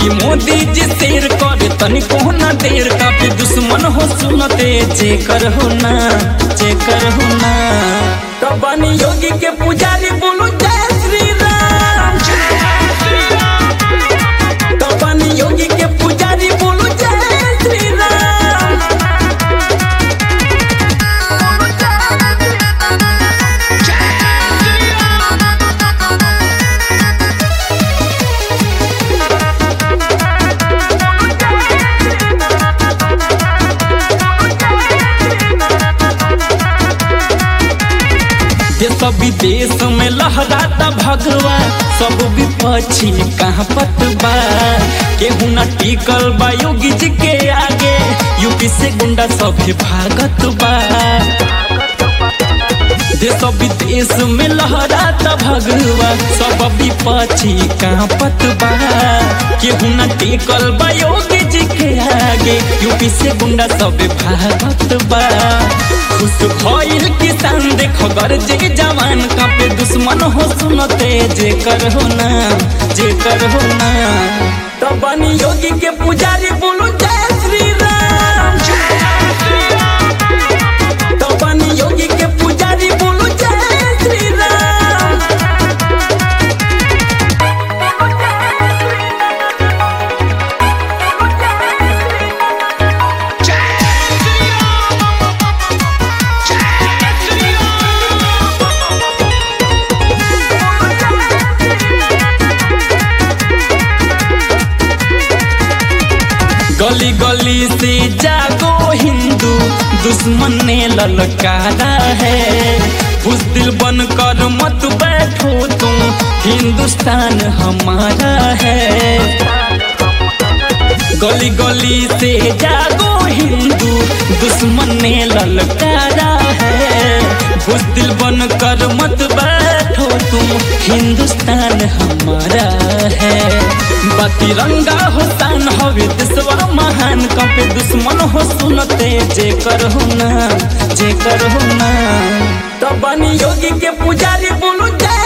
कि मोदी जी शेर करे तनिको ना देर काफी दुश्मन हो सुनते जे कर हो ना जे कर हो ना कबानी योगी के पुजारी बोलो जय श्री राम कबानी योगी के पुजारी बोलो जय श्री राम देश विदेश में लहराता भगवा सब विपक्षी कहाँ पतबा केहू न टिकल बा योगी जी के आगे यूपी से गुंडा सब भागत बा देश विदेश में लहराता भगवा सब विपक्षी कहाँ पतबा केहू न टिकल बा योगी जी के आगे यूपी से गुंडा सब भागत बा खुश भइल किसान देखो गरजे जवान कापे दुश्मन हो सुनते जे कर हो ना जे कर हो ना तो बनी योगी के पुजारी बोलो जय श्री राम तो बनी योगी के पुजारी बोलो जय श्री राम गली गली से जागो हिंदू दुश्मन ने ललकारा है बुजदिल बन कर मत बैठो तुम हिंदुस्तान हमारा है गली गली से जागो हिंदू दुश्मन ने ललकारा है बुजदिल बन कर मत बैठो तुम हिंदुस्तान हमारा है बतिरंगा हो तान हवे देशवा महान कपे दुश्मन हो सुनते जे कर हो ना जे कर हो ना तो बनी योगी के पुजारी बोलो जय